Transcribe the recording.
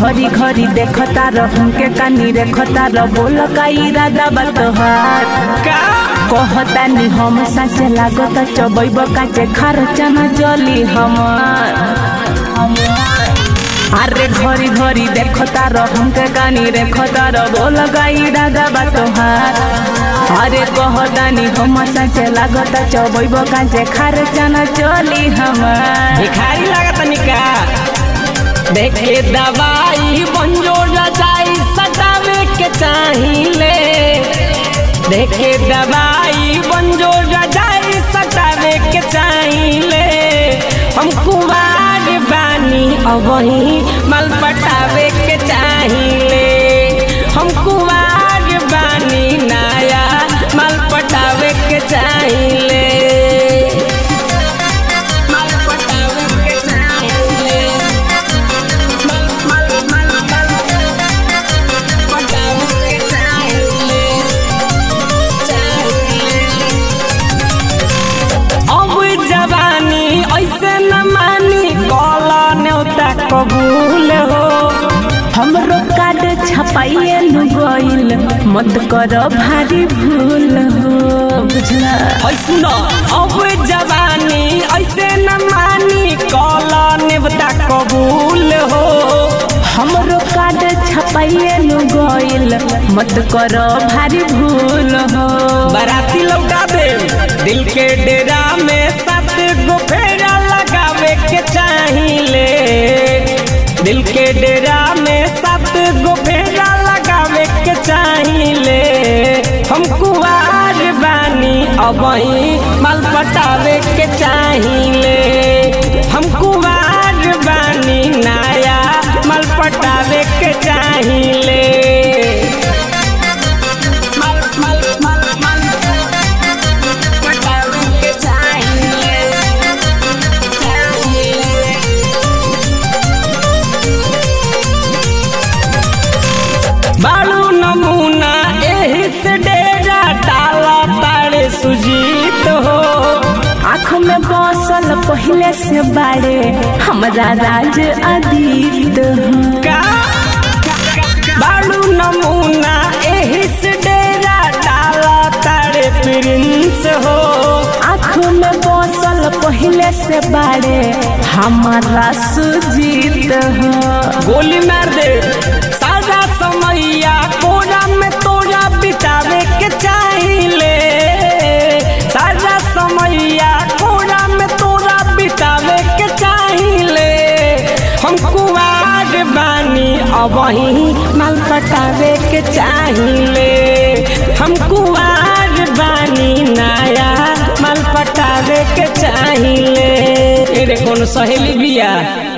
घरी घरी देखता रह हमके कानी रेखता रह बोल का इरादा बा तोहार का कहता नी हम साचे लागत चबैब काचे खर्चा न जली हमार अरे घरी घरी देखता रह हमके कानी रेखता रह बोल का इरादा बा तोहार अरे कहता नी हम साचे लागत चबैब काचे खर्चा न जली हमार भिखारी लागत निका देख के दवाई बंजोर जाई सटावे के चाहिले देख के दवाई बंजोर जाई सटावे के चाहिले हम कुवार बानी अबही मल पटावे के चाहिले हम कुवार बानी नाया मल पटावे के चाहिले मल पटावे के चाहिले मल मल मल मल पटावे के चाहिले चाहिले अब जवानी ऐसे न मानी कला न्योता कबूल हो हमरो कार्ड छपाइए नु गइल मत कर भारी भूल हो बुझला है सुन अब जवानी ऐसे न मानी कला न्योता कबूल हो हमरो कार्ड छपाइए नु गइल मत कर भारी भूल हो बाराती लौटा दे दिल के डेरा में सात गो फेरा लगावे के चाहिले दिल के डेरा में सात गो फेरा लगावे के चाहिले हम कुवार बानी अबही माल पटावे के चाहिले हम कुवार बानी नाया माल पटावे के चाहिले मल मल मल मल पटावे के चाहिले चाहिले बालू नमूना एही से डेरा डाला तारे सुजीत हो आँख में बसल पहले से बाड़े हमरा राज अदीत हो का बालू नमूना एही से डेरा डाला तारे प्रिंस हो आँख में बसल पहले से बाड़े हमारा सुजीत हो गोली मार दे सारा समैया कोरा में तोरा बितावे के चाहिले सारा समैया कोरा में तोरा बितावे के चाहिले हम कुवार बानी अबही माल पटावे के चाहिले हम कुवार बानी नाया माल पटावे के चाहिले एरे कौन सहेली बिया